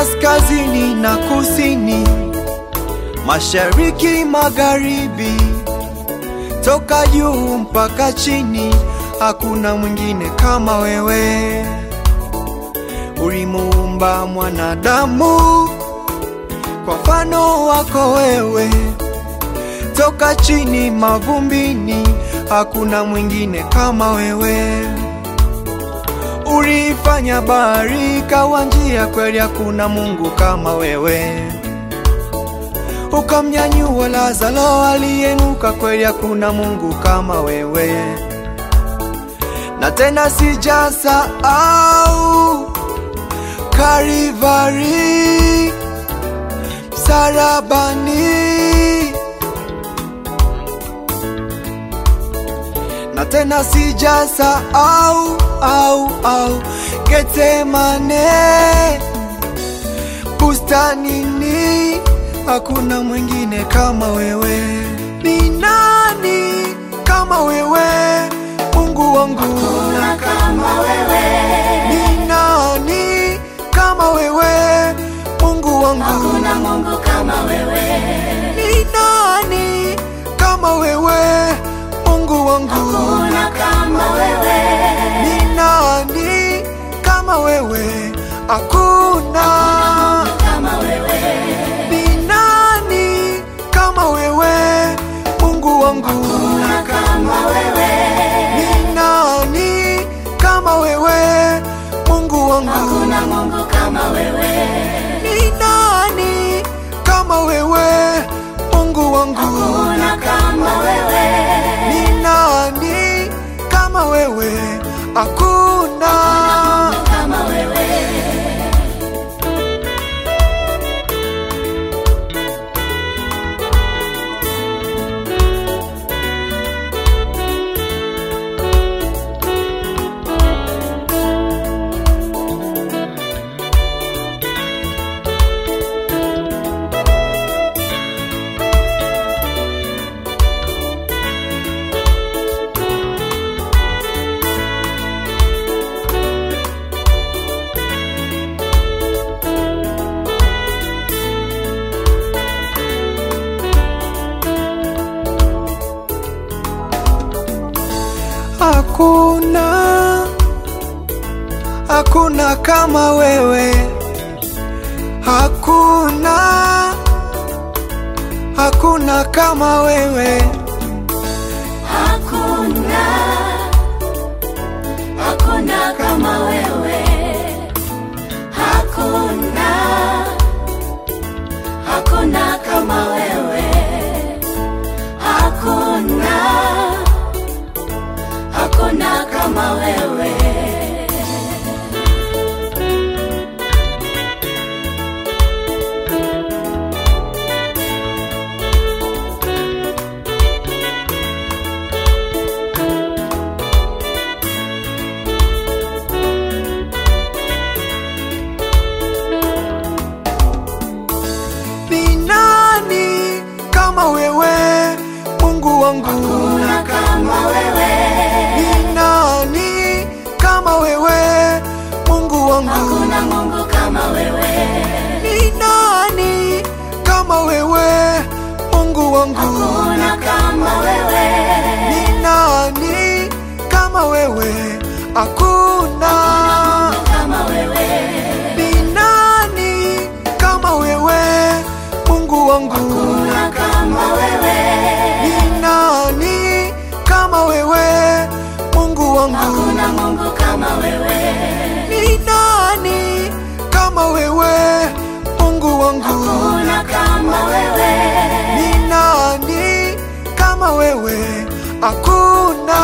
kaskazini na kusini, mashariki, magharibi, toka juu mpaka chini, hakuna mwingine kama wewe. Ulimuumba mwanadamu kwa mfano wako wewe, toka chini mavumbini, hakuna mwingine kama wewe. Ulifanya bahari ikawa njia, kweli hakuna Mungu kama wewe. Ukamnyanyua Lazaro aliyenuka, kweli hakuna Mungu kama wewe. Na tena sijasahau Kalivari, msalabani, na tena sijasahau au au Getsemane, bustanini, hakuna mwingine kama wewe. Ni nani kama wewe, Mungu wangu? Hakuna kama wewe, Ni nani kama wewe, Mungu wangu? hakuna Mungu kama wewe, Ni nani kama wewe, Mungu wangu? hakuna kama wewe, Ni nani kama wewe? Hakuna. kama wewe, Ni nani kama wewe, Mungu wangu? hakuna kama wewe, Ni nani kama wewe, Mungu wangu? hakuna Mungu kama wewe, Ni nani kama wewe, Mungu wangu? hakuna kama wewe, Ni nani kama wewe? Hakuna. kama wewe. Hakuna, hakuna kama wewe, hakuna, hakuna kama wewe, Hakuna, hakuna kama wewe, hakuna, hakuna kama wewe, hakuna, hakuna kama wewe. ni nani kama wewe, Mungu wangu? Hakuna kama wewe, Ni nani kama wewe, Mungu wangu? hakuna Mungu kama wewe, Ni nani kama wewe, Mungu wangu? hakuna kama wewe. Ni nani kama wewe? Hakuna. kama wewe, Ni nani kama wewe, Mungu wangu? hakuna kama wewe, Ni nani kama wewe, Mungu wangu? hakuna Mungu kama wewe, Ni nani kama wewe, Mungu wangu? hakuna kama wewe, Ni nani kama wewe? Hakuna.